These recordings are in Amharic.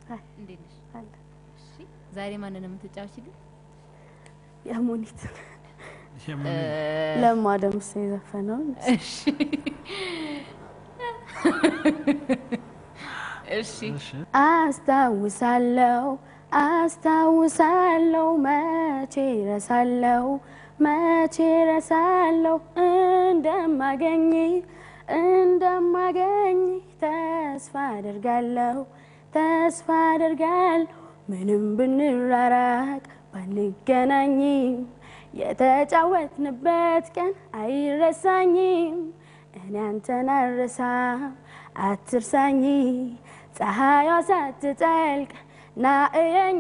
አይ እንዴት ነሽ? አለ እሺ ዛሬ ማንን ነው የምትጫወችልኝ? የሙኒት የምን ለማ ደምሴ የዘፈነውን እሺ እሺ እሺ አስታውሳለሁ አስታውሳለሁ መቼ ረሳለሁ መቼ ረሳለሁ እንደማገኝ እንደማገኝ ተስፋ አደርጋለሁ ተስፋ አደርጋለሁ ምንም ብንራራቅ ባንገናኝም የተጫወትንበት ቀን አይረሳኝም እኔ አንተን አልረሳም አትርሳኝ ፀሐይዋ ሳትጠልቅ ና እየኝ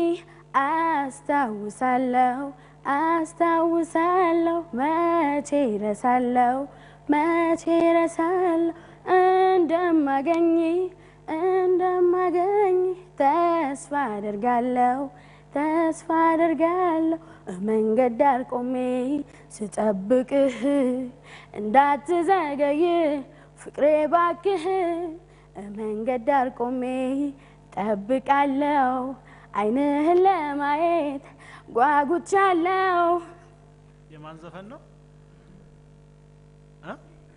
አስታውሳለሁ አስታውሳለሁ መቼ ረሳለሁ መቼ ረሳለሁ እንደማገኝ እንደማገኝ ተስፋ አደርጋለሁ ተስፋ አደርጋለሁ መንገድ ዳር ቆሜ ስጠብቅህ እንዳትዘገይ ፍቅሬ ባክህ መንገድ ዳር ቆሜ ጠብቃለሁ አይንህን ለማየት ጓጉቻለሁ። የማን ዘፈን ነው? እ?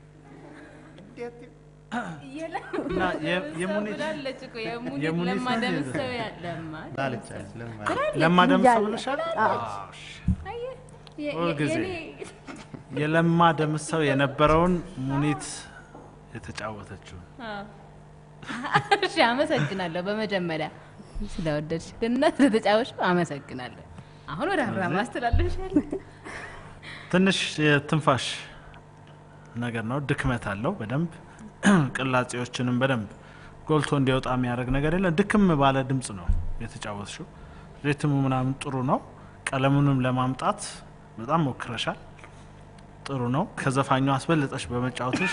እና የ- የሙኒት ብላለች እኮ የሙኒት የሙኒት ለማ ነው ደምሰው ያ- ለማ ላለቻለች ለማ ለማ ደምሰው እያለ- ብለሻል? አዎ። አዎ፣ እሺ። አየህ፣ የ- ሁል የ- ጊዜ የኔ- የለማ ደምሰው የነበረውን ሙኒት የተጫወተችው አዎ። እሺ አመሰግናለሁ። በመጀመሪያ ስለወደድሽ እና ስለተጫወሽ አመሰግናለሁ። አሁን ወደ አብርሃም አስተላለፍሻለሁ። ትንሽ የትንፋሽ ነገር ነው፣ ድክመት አለው በደንብ ቅላጼዎችንም በደንብ ጎልቶ እንዲወጣ የሚያደርግ ነገር የለም። ድክም ባለ ድምጽ ነው የተጫወትሽው። ሪትሙ ምናምን ጥሩ ነው። ቀለሙንም ለማምጣት በጣም ሞክረሻል። ጥሩ ነው። ከዘፋኙ አስበልጠሽ በመጫወትሽ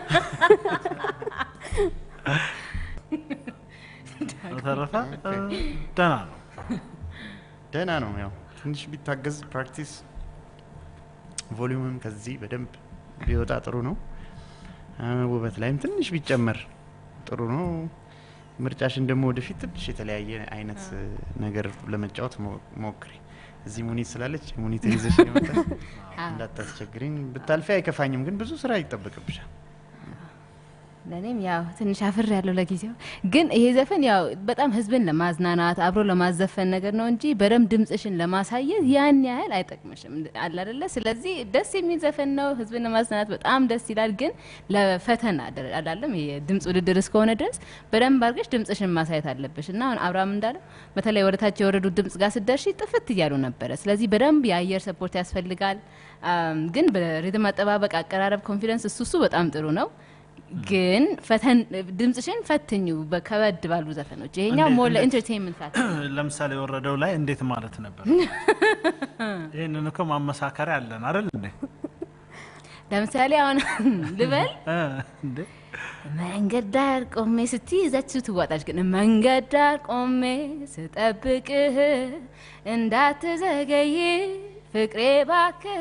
በተረፈ እ፣ ደህና ነው። ደህና ነው። ያው ትንሽ ቢታገዝ ፕራክቲስ፣ ቮሊዩምም ከዚህ በደንብ ቢወጣ ጥሩ ነው። አ፣ ውበት ላይም ትንሽ ቢጨመር ጥሩ ነው። ምርጫሽን ደግሞ ወደፊት ትንሽ የተለያየ አይነት ነገር ለመጫወት ሞ- ሞክሪ። እዚህ ሙኒት ስላለች ሙኒትን ይዘሽ የመጣሽ እንዳታስቸግሪኝ። ብታልፊ አይከፋኝም፣ ግን ብዙ ስራ ይጠበቅብሻል። ለእኔም ያው ትንሽ አፍር ያለው ለጊዜው ግን ይሄ ዘፈን ያው በጣም ህዝብን ለማዝናናት አብሮ ለማዘፈን ነገር ነው እንጂ በደንብ ድምጽሽን ለማሳየት ያን ያህል አይጠቅምሽም አለ አይደለ። ስለዚህ ደስ የሚል ዘፈን ነው፣ ህዝብን ለማዝናናት በጣም ደስ ይላል። ግን ለፈተና ደረ- አላለም የድምጽ ውድድር እስከሆነ ድረስ በደንብ አድርገሽ ድምጽሽን ማሳየት አለብሽ እና አሁን አብርሃም እንዳለ በተለይ ወደ ታች የወረዱ ድምጽ ጋር ስደርሺ ጥፍት እያሉ ነበረ። ስለዚህ በደንብ የአየር ሰፖርት ያስፈልጋል። አም፣ ግን በሪትም አጠባበቅ፣ አቀራረብ፣ ኮንፊደንስ እሱ እሱ በጣም ጥሩ ነው። ግን ፈተን ድምጽሽን ፈትኙ በከበድ ባሉ ዘፈኖች። ይሄኛው እንዴት- ሞር እንዴት? ለኢንተርቴንመንት ፋክተር ለምሳሌ የወረደው ላይ እንዴት ማለት ነበር? ይህንን እኮ ማመሳከሪያ አለን አይደል እንዴ? ለምሳሌ አሁን ልበል እ፣ እንዴ መንገድ ዳር ቆሜ ስትይ ይዛችሁ ትዋጣች። ግን መንገድ ዳር ቆሜ ስጠብቅህ እንዳትዘገይ ፍቅሬ ባክህ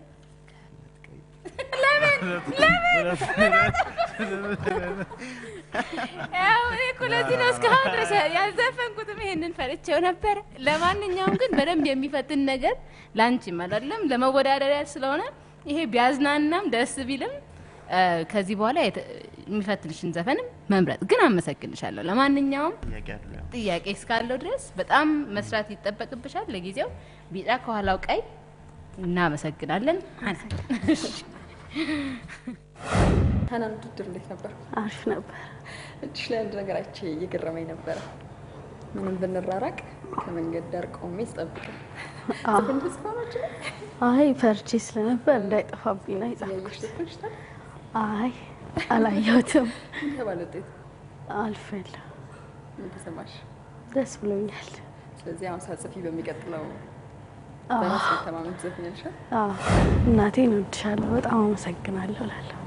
ያው እኔ እኮ ለዚህ ነው እስካሁን ድረስ ያልዘፈንኩትም ይሄንን ፈርቼው ነበር። ለማንኛውም ግን በደንብ የሚፈትን ነገር ላንቺም አይደለም ለመወዳደሪያ ስለሆነ ይሄ ቢያዝናናም ደስ ቢልም እ፣ ከዚህ በኋላ የተ- የሚፈትንሽን ዘፈንም መምረጥ ግን አመሰግንሻለሁ። ለማንኛውም ጥያቄ አለ ያው ጥያቄ እስካለው ድረስ በጣም መስራት ይጠበቅብሻል። ለጊዜው ቢጫ ከኋላው ቀይ እናመሰግናለን። ሀናን ውድድር እንዴት ነበር? አሪፍ ነበር። እጅሽ ላይ አንድ ነገር አይቼ እየገረመኝ ነበረ። ምንም ብንራራቅ ከመንገድ ዳር ቆሜ ስጠብቅ ዘፈንሽ እስከሆናች አይ ፈርቼ ስለነበር እንዳይጠፋብኝ ነው የጻፍኩት። ያየሽ ዘፈንሽ ታዲያ አይ አላየሁትም። ምን ተባለ ውጤቱ? አልፌያለሁ። ምን ተሰማሽ? ደስ ብሎኛል። ስለዚህ አሁን ሳጽፊ በሚቀጥለው አዎ። በራስ መተማመን ትዘፍኛለሽ? አዎ፣ እናቴን እወድሻለሁ፣ በጣም አመሰግናለሁ እላለሁ።